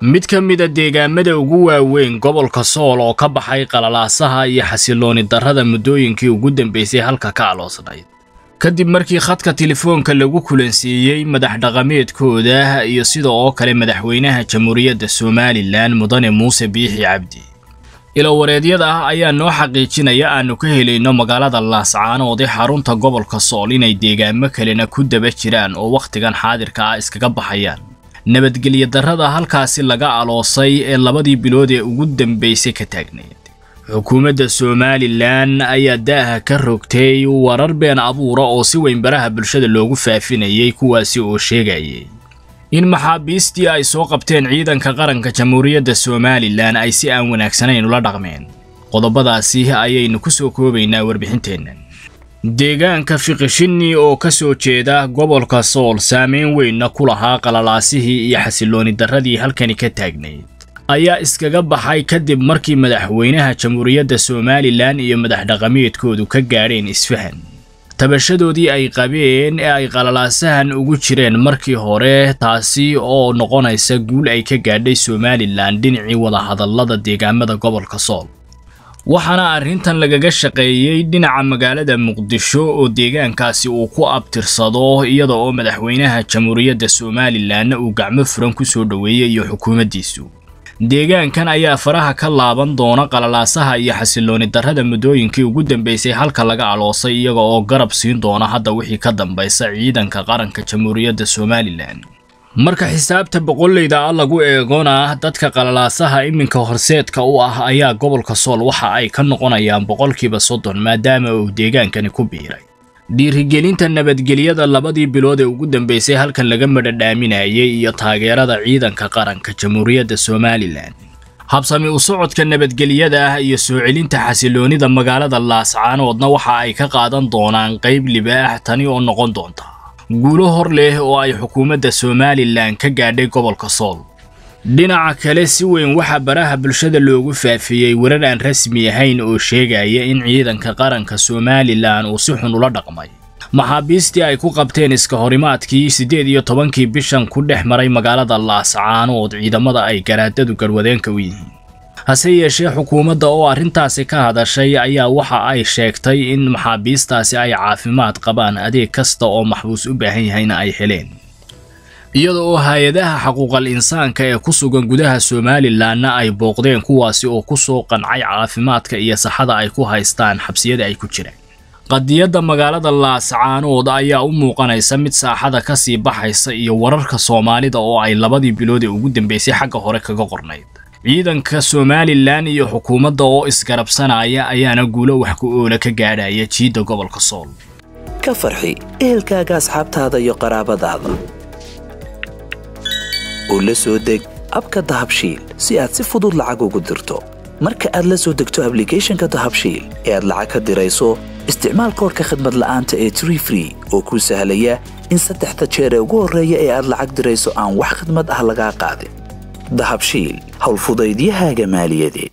mid ka mida deegaamada ugu waaweyn gobolka sool oo ka baxay qalalaasaha iyo xasilooni darrada muddooyinkii ugu dambaysay halka ka aloosnayd kadib markii khadka telefoonka lagu kulansiiyey madax dhaqameedkooda iyo sida oo kale madaxweynaha jamhuuriyadda somalilan mudane muuse biixi cabdi ilowareedyada ah ayaa noo xaqiijinaya aanu ka helayno magaalada laascaanood ee xarunta gobolka sool inay deegaamo kalena ku daba jiraan oo wakhtigan xaadirka ah iskaga baxayaan nabadgelyo darrada halkaasi laga aloosay ee labadii bilood ee ugu dambaysay ka taagnayd xukuumadda somalilan ayaa daaha ka rogtay warar been abuura oo si weyn baraha bulshada loogu faafinayay kuwaasi oo sheegayay in maxaabiistii ay soo qabteen ciidanka qaranka jamhuuriyadda somalilan ay si aan wanaagsanayn ula dhaqmeen qodobadaasi ayaynu ku soo koobaynaa warbixinteennan deegaanka fiqishinni oo ka soo jeeda gobolka sool saameyn weynna ku lahaa qalalaasihii iyo xasilooni darradii halkani ka taagnayd ayaa iskaga baxay kadib markii madaxweynaha jamhuuriyadda somalilan iyo madax dhaqameedkoodu ka gaadheen isfahan tabashadoodii ay qabeen ee ay qalalaasahan ugu jireen markii hore taasi oo noqonaysa guul ay ka gaadhay somalilan dhinacii wadahadallada deegaamada gobolka sool waxaana arrintan lagaga shaqeeyey dhinaca magaalada muqdisho oo deegaankaasi uu ku abtirsado iyada oo madaxweynaha jamhuuriyadda somalilanna uu gacmo furan ku soo dhoweeyey iyo xukuumaddiisu deegaankan ayaa faraha ka laaban doona qalalaasaha iyo xasilooni darrada muddooyinkii ugu dambaysay halka laga aloosay iyaga oo garab siin doona hadda wixii ka dambaysa ciidanka qaranka jamhuuriyadda somalilan marka xisaabta boqollayda ah lagu eegona dadka qalalaasaha iminka horseedka u ah ayaa gobolka sool waxa ay ka noqonayaan boqolkiiba soddon maadaama uu deegaankani ku biiray dhiirigelinta nabadgelyada labadii bilood ee ugu dambaysay halkan laga madhadhaaminayay iyo taageerada ciidanka qaranka jamhuuriyadda somalilan habsami u socodka nabadgelyada ah iyo soo celinta xasiloonida magaalada laascaanoodna waxa ay ka qaadan doonaan qayb libaax tani oo noqon doonta guulo hor leh oo ay xukuumadda somalilan ka gaadhay gobolka sool dhinaca kale si weyn waxaa baraha bulshada loogu faafiyey warar aan rasmi ahayn oo sheegaya in ciidanka qaranka somalilan uu si xun ula dhaqmay maxaabiistii ay ku qabteen iska horimaadkii siddeed iyo tobankii bishan ku dhex maray magaalada laascaanood ciidamada ay garaadadu garwadeenka u yihiin hase yeeshee xukuumadda oo arrintaasi ka hadashay ayaa waxa ay sheegtay in maxaabiistaasi ay caafimaad qabaan adeeg kasta oo maxbuus u baahan yahayna ay heleen iyada oo hay-adaha xaquuqal insaanka ee ku sugan gudaha somalilanna ay booqdeen kuwaasi oo ku soo qancay caafimaadka iyo saxada ay ku haystaan xabsiyada ay ku jiraan qadiyadda magaalada laascaanood ayaa u muuqanaysa mid saaxada ka sii baxaysa iyo wararka soomaalida oo ay labadii bilood ee ugu dambaysay xagga hore kaga qornayd ciidanka somalilan iyo xukuumadda oo isgarabsanaya ayaana guulo wax ku oola ka gaadhaya jiidda gobolka sool ka farxi ehelkaaga asxaabtaada iyo qaraabadaada oo la soo deg abka dahabshiil si aad si fudud lacag ugu dirto marka aad la soo degto ablicathonka dahabshiil ee aad lacag ka dirayso isticmaal koorka khadmad la'aanta ee tree free oo kuu sahlaya in saddexda jeer ee ugu horreeya ee aad lacag dirayso aan wax khadmad ah lagaa qaadin dahabshiil howlfudaydiyahaaga maaliyadeed